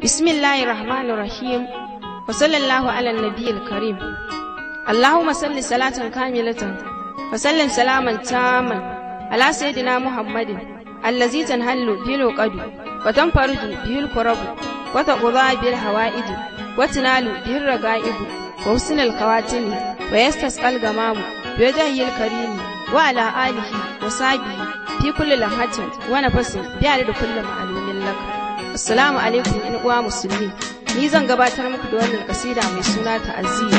بسم الله الرحمن الرحيم وصلى الله على النبي الكريم اللهم صل صلاة كاملة وسلم سلاما تاما على سيدنا محمد الذي تنهل به العقد وتنفرج به الكرب وتقضى به الحوائج وتنال به الرغائب وحسن الخواتم ويستسقى الغمام بوجهه الكريم وعلى آله وصحبه في كل لمحة ونفس بعدد كل معلوم لك Assalamu alaikum in uwa musulmi. Ni zan gabatar muku da wannan kasida mai suna ta'aziyya.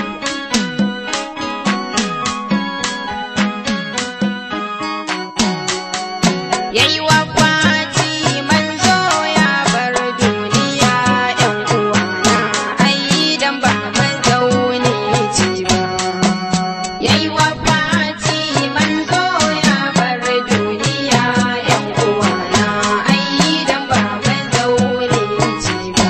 Yayi wa kwaci manzo ya bar duniya ƴan uwana ai dan ba mazauni ci ba. Yayi wa kwaci manzo ya bar duniya ƴan uwana ai dan ba mazauni ci ba.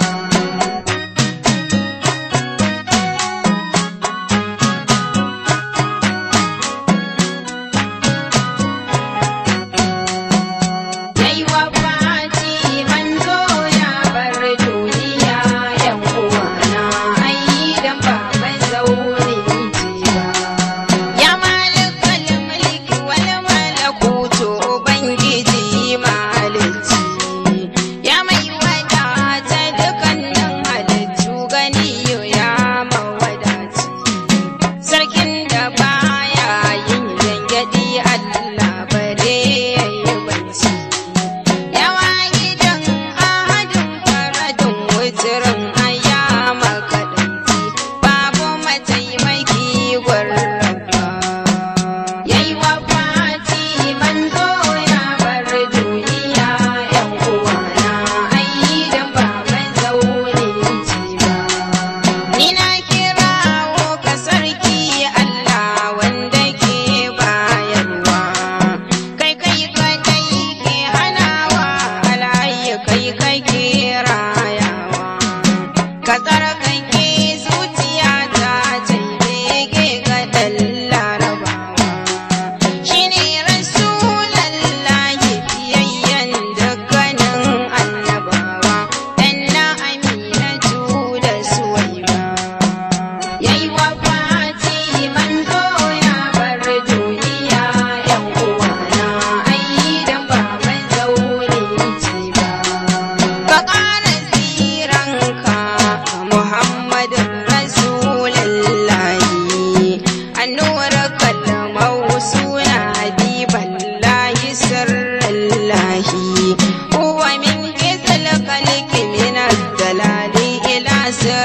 Yayi wa kwaci manzo ya bar duniya ƴan uwana ai dan ba mazauni ci ba. Ya malikal mulki wal malakutu ubangiji malici Ya mai wadata dukannin halittu gani ya mawadaci Sarkin da baya yin gyangyaɗi Allah bare yayi bacci Yawa gidan ahadin faradin wucirin ayyama kaɗanci babu mataimaki gwarraba Yayi wa fati manzo ya bar duniya ‘yan uwana ai dan ba mazauni ci ba. Ni na kirawo ka sarki Allah wanda ke bayarwa, kai kai kadai ke hanawa alayi kai kai ke rayawa. Ka tsarkake zuciya ta bege ga ɗan larabawa. Shi ne Rasulallahi fiyayyen dukkanin annabawa, ɗan na Aminatu da Suwaiba. Yayi wa fati manzo ya bar duniya ‘yan uwana ai dan ba mazauni ci ba. Ka ƙara tsiranka Muhammadun Rasulallahi annura kalmau suna habiballahi sirrallahi huwa min gizal kalki min dalali ila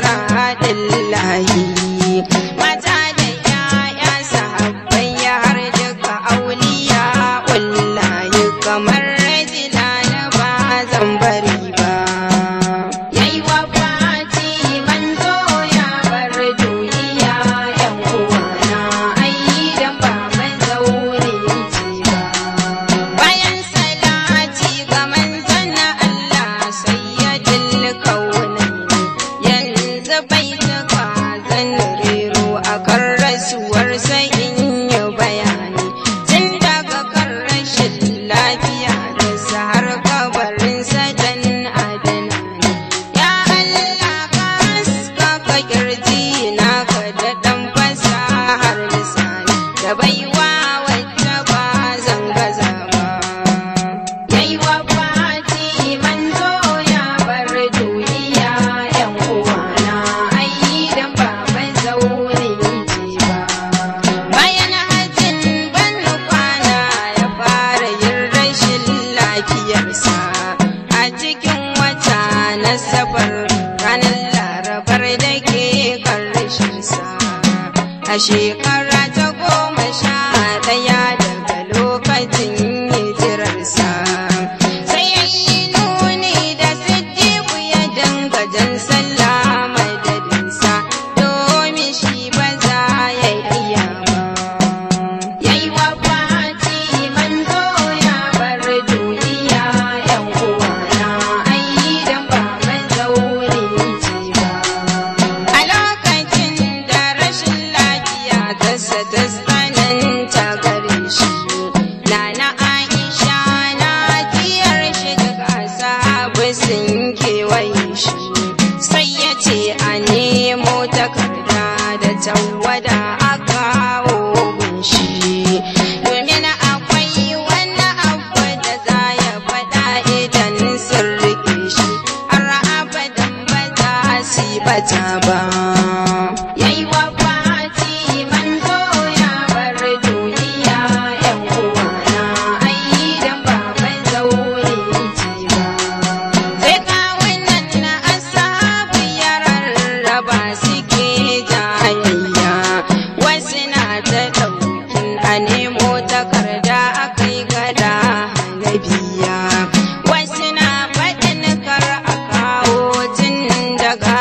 siratillahi mata da yaya sahabbai ya har duka auliya wallahi kamar rajila na ba zan bari ba yayi wa fati manzo ya bar duniya yan uwana ai dan ba mazauni ci ba bayan salati ga manzon Allah sayyidul kaunaini yanzu bai tuka zan rero akan rasuwar sai in yi bayani tun daga kan rashin lafiya da sa har kabarinsa dan adana ne ya Allah ka haskaka kirji na ka da dan fasahar lisani da baiwa wacce ba zan gaza ba yayi wa fati manzo ya bar duniya yan uwana ai dan ba mazauni ce ba bayan hajjin ban kwana ya fara yin rashin lafiyarsa a cikin wata na safar ranar larabar da ke karshensa a shekara ta goma sha ɗaya daga lokacin hijirarsa sai ya yi nuni da siddiƙu ya dinga jan sallah madadinsa domin shi ba za ya iya ba yayi wa fati manzo ya bar duniya yan uwana ai dan ba mazauni ci ba a lokacin da rashin lafiya ta ta tsananta gare shi nana Aisha na tiyar shi daga sahabu sun kewaye shi sai ya ce a nemo takarda da tawada a kawo gunshi domin akwai wani abu da za ya faɗa idan sun rike shi har abadan ba za su yi bata ba yayi wa fati manzo ya bar duniya yan uwana ai dan baban zaure ce ba sai kawunan na asabu ya rarraba suke jayayya wasu na ta ɗaukin a nemo takarda a kai gada na biya wasu na faɗin kar a kawo tun daga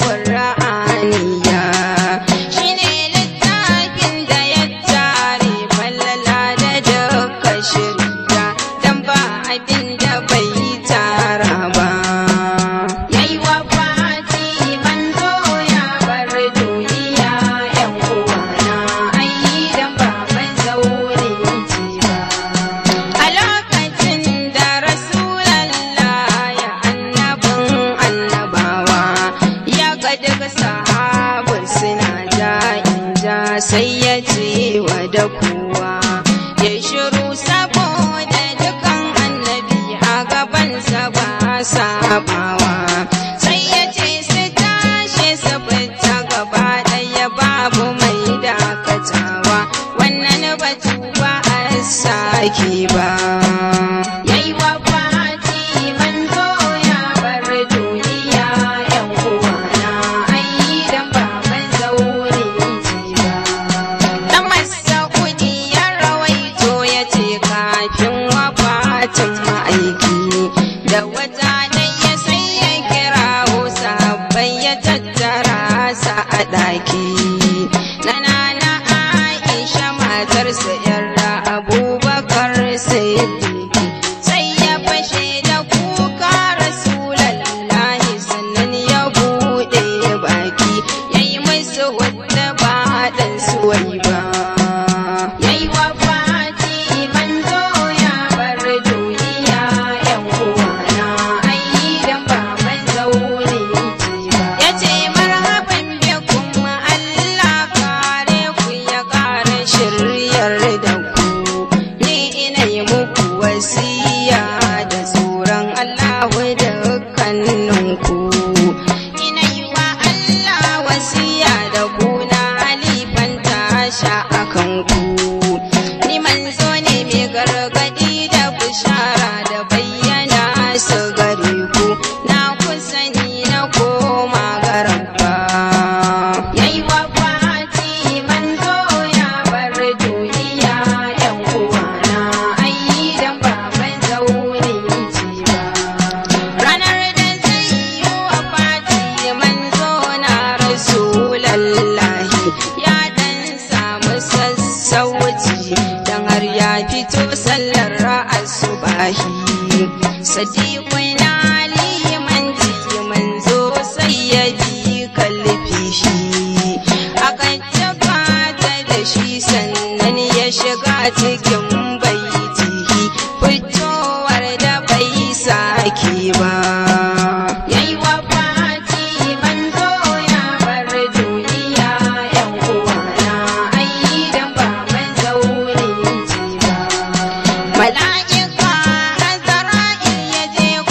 alƙur'aniya shine littafin da ya tare fallala da duka shirya dan ba abin da bai tara ba yayi wa fati manzo ya bar duniya yan uwana ai dan baban zaure ce ba a lokacin da rasulallah ya annabin annabawa ya ga daga sahabin suna ja ja sai ya ce wa da kowa ya shiru saboda dukan annabi a gabansa ba sabawa sai ya ce su tashi su fita gaba ɗaya babu mai dakatawa wannan batu ba a sake ba yayi wa fati manzo ya bar duniya yan uwana ai dan baban zaure ce ba Dan Mas'udi ya rawaito ya ce kafin wafatin ma'aiki da wata dai ya sai ya kirawo sabbai ya tattara sa a ɗaki. Na nana Aisha matarsa yarda Abubakar Siddiqi sai ya fashe da kuka Rasulallahi sannan ya buɗe baki yayi musu wadda ba dan suwai ba. Yayi wa fati manzo ya bar duniya yan uwana ai dan baban zaure ce ba. Yace marhaban bikum Allah kare ku ya kare shiryar da ku ni ina yi muku wasiya da tsoron Allah dukkaninku. Ina yi wa Allah wasiya da ku na halifan tasha a kanku. Ni manzo ne mai gargadi da bishara da bayyana su gare ku. Na kusa ni na koma garabba. Yayi wa fati manzo ya bar duniya yan uwana ai dan baban zaure ce ba. Ranar da zai yi wa fati manzo na Rasulallahi ya dan samu sassauci dan har ya fito sallar asubahi. Sadiqu na limanci manzo sai ya bi kalfi shi. Aka tabbata da shi sannan ya shiga cikin baitihi fitowar da bai sake ba. Yayi wa fati manzo ya bar duniya yan uwana ai dan baban zaure ce ba. Mala'ika Azra'il ya je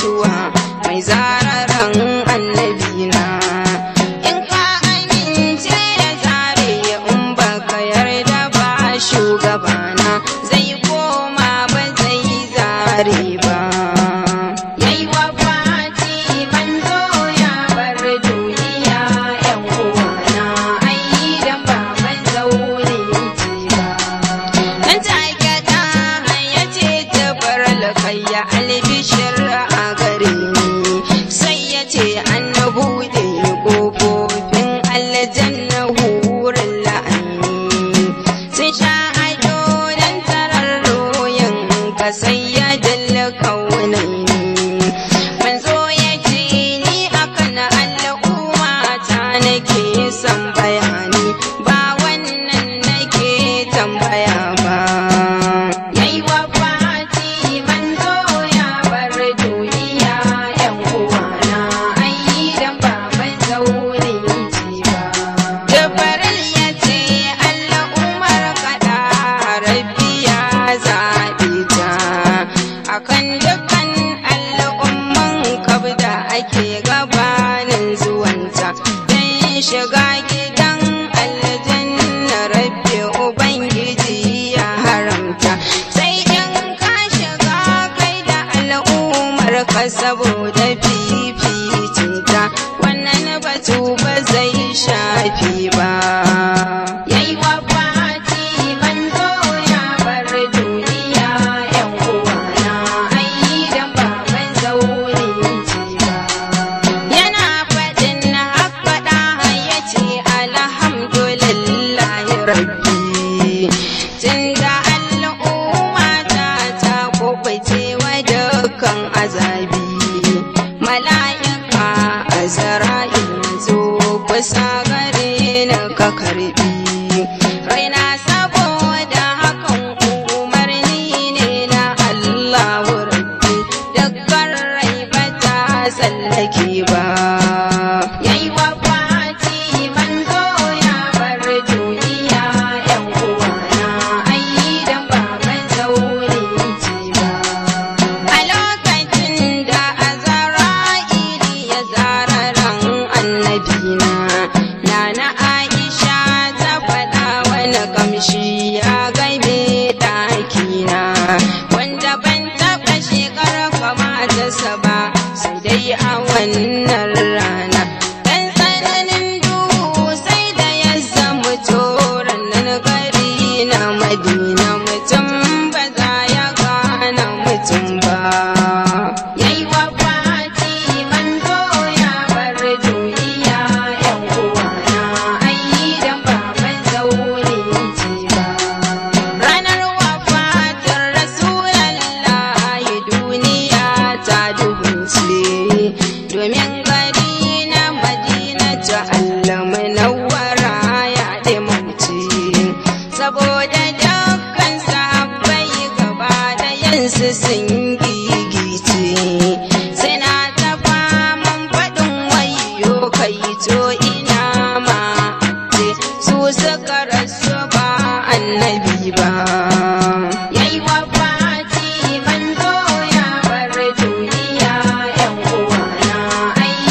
mutuwa mai zararan annabina in ka amince ya zare in baka yarda ba shugabana zai koma ba zai zare ba yayi wa fati manzo ya bar duniya yan uwana ai dan ba ban zaune ba nan take ta ya ce jabar lakayya albishir a gare ni sai ya ce an buɗe ƙofofin aljanna hurin la'ani sun sha ado don tarar royan ka sai ya dalla kaunaini manzo ya ce ni akan al'umma ta nake son bayani ba wannan nake tambaya ba yayi wa fati manzo ya bar duniya yan uwana ai dan ba ban zaune ji ba Jibril ya ce Allah umar kada rabbi ya zaɓe ta akan dukkan al'umman kabda ake gabanin zuwanta dan shiga gidan aljanna rabbi ubangiji ya haramta sai in ka shiga kai da al'ummar ka saboda fificinta wannan batu ba zai shafi ba yayi wa fati manzo ya bar duniya yan uwana ai dan ba ban zaune ji ba yana faɗin na faɗa ya ce alhamdulillahi rabbi tunda al'umma ta ta kubuce wa dukkan azabi mala'ika azra'il zo kusa gare ni ka karbi raina saboda hakan umarni ne na Allahu rabbi dukkan rai ba ta tsallake ba yayi wa fati manzo ya bar duniya yan uwana ai dan ba ban zaune ji ba a lokacin da azara'ili ya zara ran annabina nana aisha ta faɗa wani kamshi ya gaibe ɗakina wanda ban taɓa shekar kamatarsa ba sai dai a wannan rana dan tsananin duhu sai da ya zama toron nan gari na madina mutum ba za ya gane mutum ba yayi wa fati manzo ya bar duniya yan uwana ai dan ba ban zaune ji ba ranar wafatin rasulallahi duniya ta dubunce domin gari na madina ta allama nawara ya dimauce saboda dukkan sahabbai gaba da yansu sun gigice suna ta faman faɗin wayo kai to ina ma ce su suka rasu ba annabi ba yayi wa fati manzo ya bar duniya yan uwana ai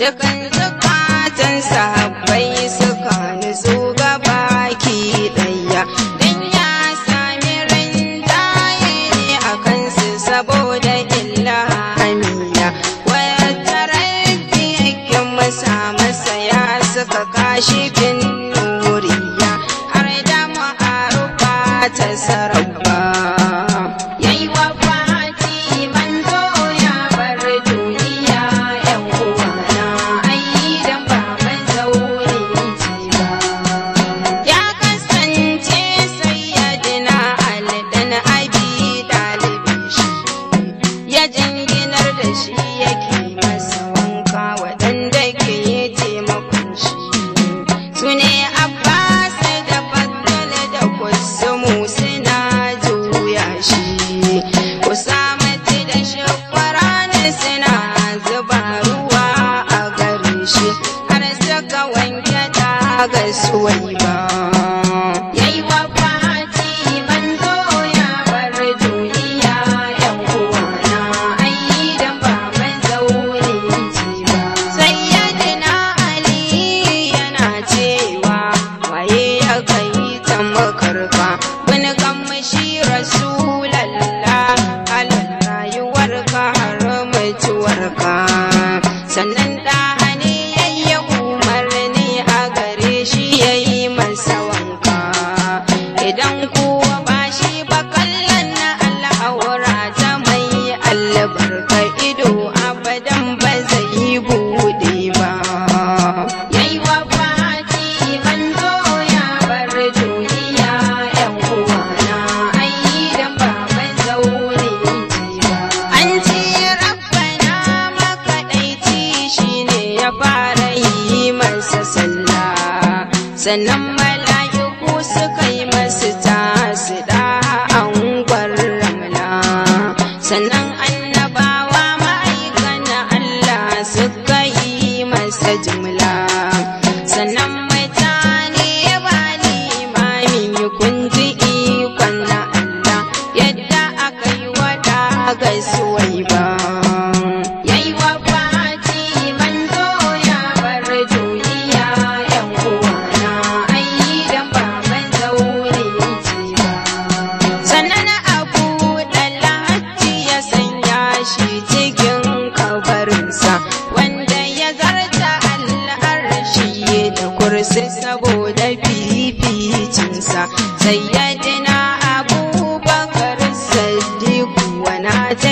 dukan zukatan sahabbai suka nutsu gabaki ɗaya dan ya sami rinjaye ne a kansu saboda illahamiya wata rabbi yake masa masa ya suka kashi bin nuriya har da ma'arufa ta sarabba yayi wa fati manzo ya bar duniya yan uwana ai dan ba mai zaure ce ba ya kasance sayyadina ali dan abi dalibin shi ya jinginar da shi yake masa wanka waɗanda ke taimakon shi su ne abbas da faddal da kusumu suna juya shi usamati da shakwarani suna zuba ruwa a gare shi har suka wanke daga suwai ba yayi wa fati manzo ya bar duniya yan uwana ai dan ba mai zaure ce ba sayyidina ali yana cewa waye ya kai ta makarka wani kamshi rasulallah halin rayuwarka har mutuwarka sannan da ne yayi umarni a gare shi yayi masa wanka idan kuwa ba shi ba kallon na al'aura ta mai albarka ido abadan ba zai bude ba yayi wa fati manzo ya bar duniya yan uwana ai dan ba mai zaure ce ba an ce rabbana makaɗaici shine ya fara yi masa sallah sannan mala'iku suka yi masu tasu da angon ramla sannan annabawa ma'aikan Allah suka yi masa jimla sannan mutane ba limamin kun ji ikon na Allah yadda aka yi wada gaisuwai ba yayi wa fati manzo ya bar duniya yan uwana ai dan ba mai zaure ce ba sannan abu dalhaji ya sanya shi cikin kabarinsa wanda ya zarta al'arshi da kursi saboda fificinsa sayyadina abubakar sadiku wana ta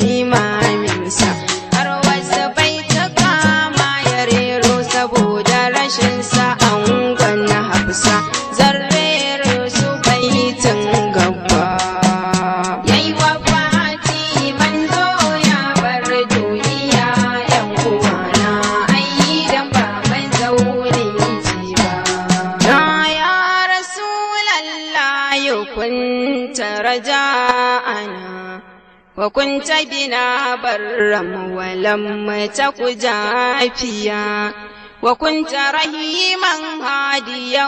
jimaminsa har wasu bai ta kama ya rero saboda rashin sa'an na hafsa zarrere su baitin gaba yayi wa fati manzo ya bar duniya yan uwana ai dan ba mai zaure ce ba na ya rasulallah kunta raja'ana وكنت بنا برا ولم تك جافيا وكنت رحيما هاديا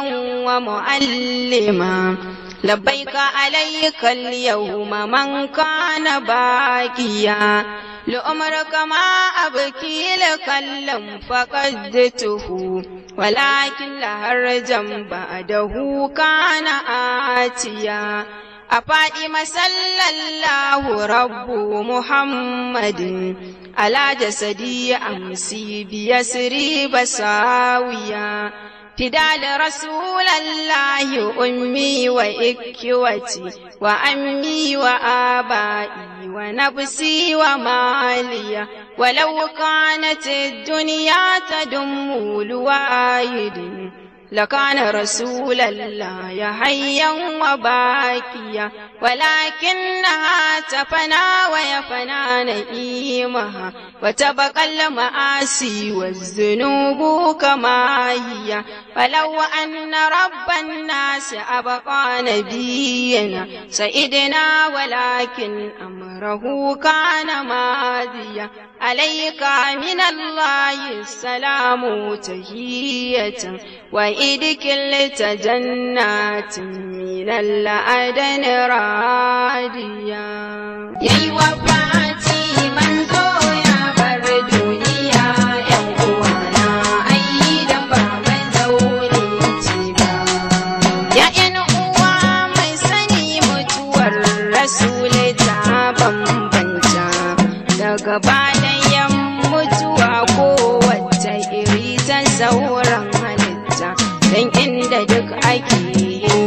ومعلما لبيك عليك اليوم من كان باقيا لأمرك ما أبكي لك اللم فقدته ولكن لهرجا بعده كان آتيا أفاطمة صلى الله رب محمد على جسدي أمسي بيسري بساويا فدال رسول الله أمي وإكوتي وأمي وآبائي ونفسي ومالي ولو كانت الدنيا تدم لوايد لكان رسول الله حيا وباكيا ولكنها تفنى ويفنى نئيمها وتبقى المآسي والذنوب كما هي فلو أن رب الناس أبقى نبينا سيدنا ولكن أمره كان ماضيا عليك من الله السلام تهية وإدكلت جنات من الأدن راديا يا وفاتي من يا بر دنيا يا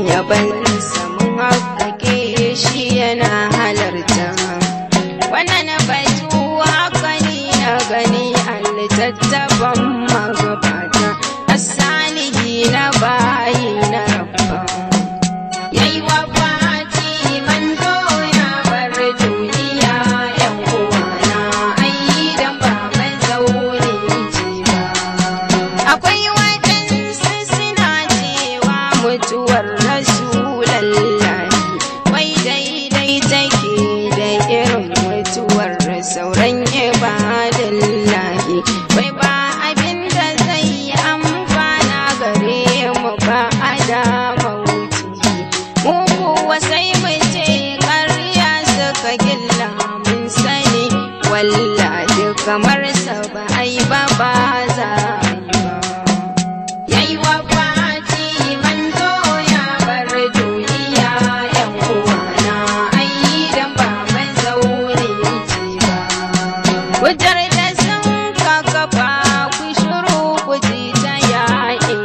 yaban samun haƙaƙe shi yana halarta wannan batu haka ni na gani a littattafan magabata asalihi na bayi na rabba yayi wa fati manzo ya bar duniya yan uwana ai dan ba mai zaune ce ba akwai waɗansu suna cewa mutuwar rasulallahi wai daidai take da irin mutuwar sauran ibadallahi wai ba abin da zai amfana gare mu ba a dama wuce mu kuwa sai mu ce ƙarya suka gilla mun sani wallahi kamar sa ba ai ba ba za a yi ba yayi wa fati manzo ya bar duniya yan uwana ai dan ba mai zaune ce ba Wutar da sun ka kafa ku shiru ku ji ta yaƙi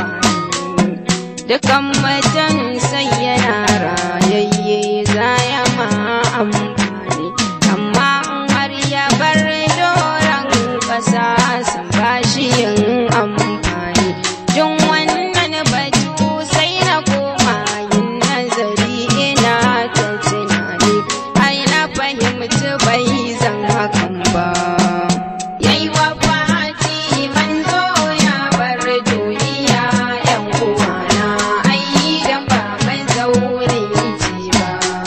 Dukan mutum sai yana rayayye za ya ma amfani, amma in har ya bar doron ƙasa sun ba shi yin amfani. Jin wannan batu sai na koma yin nazari ina ta tunani, ai na fahimci bai zan hakan ba. Yayi wa fati manzo ya bar duniya ‘yan uwana, ai dan ba mai zaune ce ba.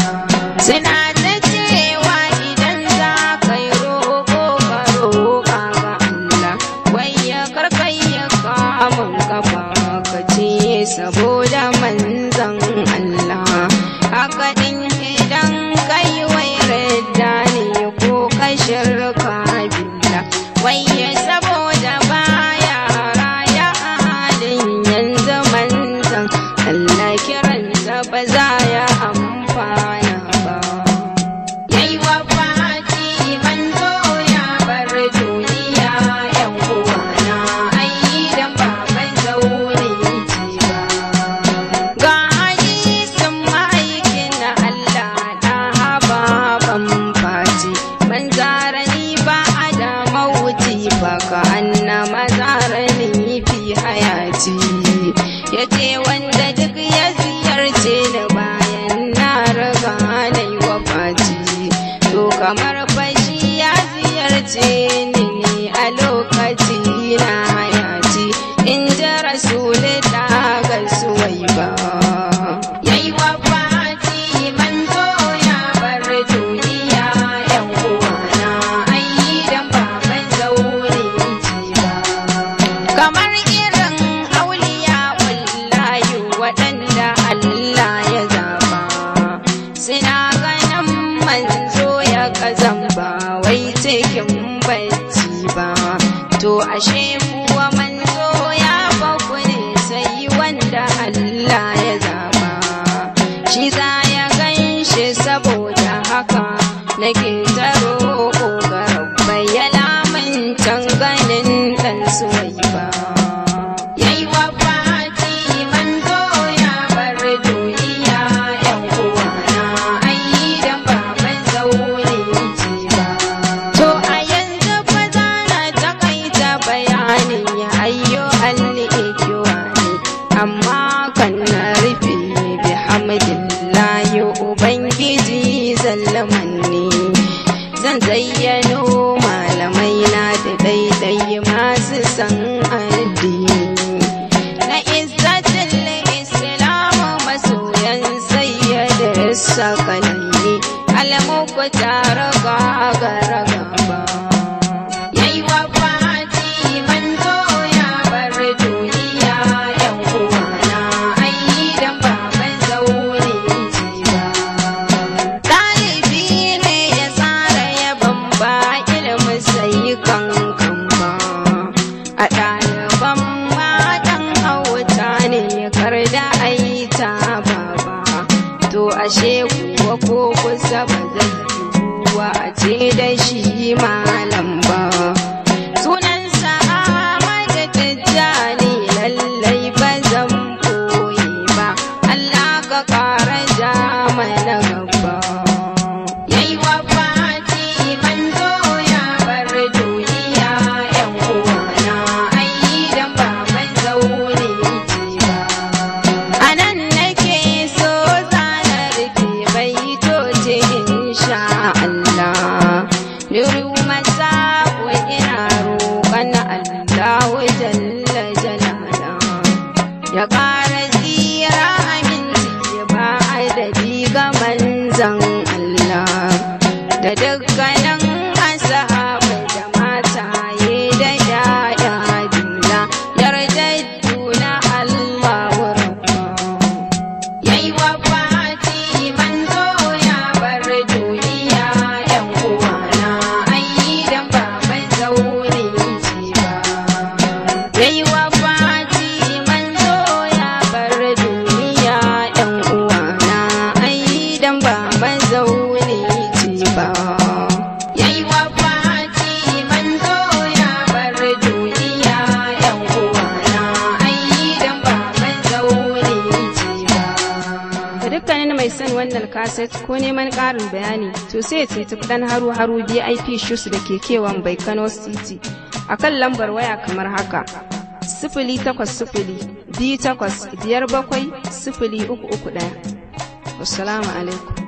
Suna ta cewa idan za ka yi roƙo ka roƙa ga Allah, wai ya karkai ya kamun kafa ka ce saboda manzan Allah. Haka ɗin idan kai wai radda ne ko ka shirka billah, wai ya saboda baya raya a halin yanzu manzan Allah kiransa ba za ya amfana ba. Yayi wa fati manzo ya bar duniya ‘yan uwana, ai dan ba mai zaune ce ba. Ga hadisin ma'aikin Allah na hababan fati, man zarani ba a da mawuti ba ka anna mazarani fi hayati. Ya ce wanda duk ya ziyarce ni bayan na riga na yi wa fati, to kamar fashi ya ziyarce ni ne a lokaci na hayati, in ji rasuli ta ga suwai ba. Yayi wa fati manzo ya bar duniya ‘yan uwana, ai dan ba mai zaune ce ba. Kamar irin auliya wallahi waɗanda Allah ya zaba, suna ganin manzo ya kazan ba wai cikin bacci ba. To ashe kuwa manzo ya baku ne sai wanda Allah ya zaba. Shi za ya gan shi saboda haka nake ta roƙo ga rabba ya lamuncan ganin ɗan suwai ba. Yayi wa fati manzo ya bar duniya ‘yan uwana, ai dan ba mai zaune ce ba. To a yanzu fa za na takaita bayanin ya mana Allahu jalla jalala ya ƙara tsira aminci ba adadi ga manzan Allah da dukkanin ashabai da mataye da yaya juna yardaddu na Allah rabba yayi wa fati manzo ya bar duniya yan uwana ai dan ba mai zaune ce ba yayi wa fati manzo ya bar duniya yan uwana ai dan ba mai zaune ce ba yayi wa fati manzo ya bar duniya yan uwana ai dan ba mai zaune ce ba ga dukkanin mai son wannan kaset ko neman ƙarin bayani to sai ya tuntuɓi ɗan haru haru vip shoes da ke kewan bai kano city a kan lambar waya kamar haka sifili takwas sifili biyu takwas biyar bakwai sifili uku uku ɗaya wassalamu alaikum